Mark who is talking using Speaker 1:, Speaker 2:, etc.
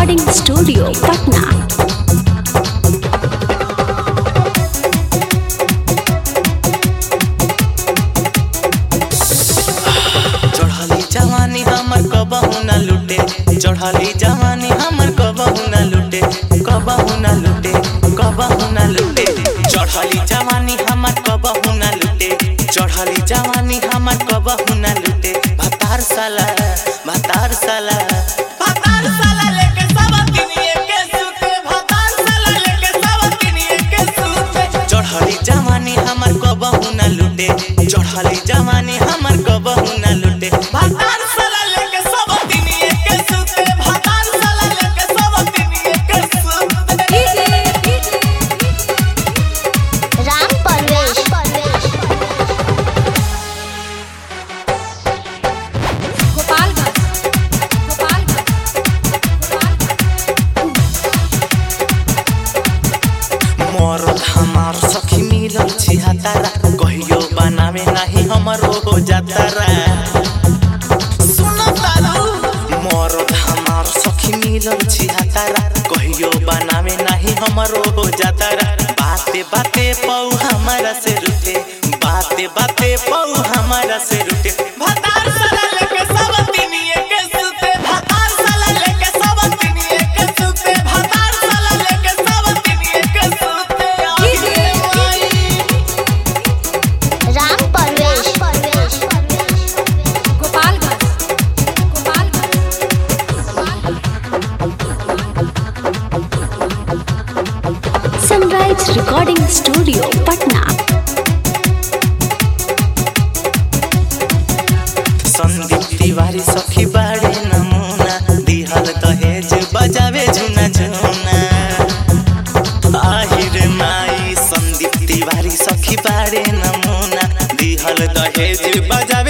Speaker 1: recording studio Patna
Speaker 2: चढ़ली जवानी हमर कबहू न लुटे चढ़ली जवानी हमर कबहू न लुटे कबहू न लुटे कबहू न लुटे चढ़ली जवानी हमर कबहू न लुटे चढ़ली जवानी हमर कबहू न लुटे भतार साला भतार साला भतार साला लेके सब किनिए के सुते भतार साला लेके सब किनिए के सुते चढ़ली जवानी हमर कबहू न लुटे चढ़ली जवानी हमर कबहू न लुटे भतार साला लेके सब किनिए के सुते भतार साला लेके सब किनिए के सुते
Speaker 3: राम परवेश
Speaker 2: मरद हमार सखी मिलल छी हतारा कहियो बनावे नाही हमरो हो जातारा सुनो तारू मरद हमार सखी मिलल छी हतारा कहियो बनावे नाही हमरो हो जातारा बाते बाते पौ हमारा से रुठे बाते बाते पौ हमारा से रुठे भतार साला लेके सब तिनिए के सुते भतार साला लेके सब तिनिए के सुते भतार साला लेके सब तिनिए के सुते आगे आई
Speaker 3: Ram Parvesh
Speaker 1: sunrise recording studio Patna
Speaker 2: Sandeep Tiwari सखी बाड़े नमूना दिहल दहेज बजावे झुना झुना आहिर माई संदीप तिवारी सखी बाड़े नमूना दिहल दहेज बजावे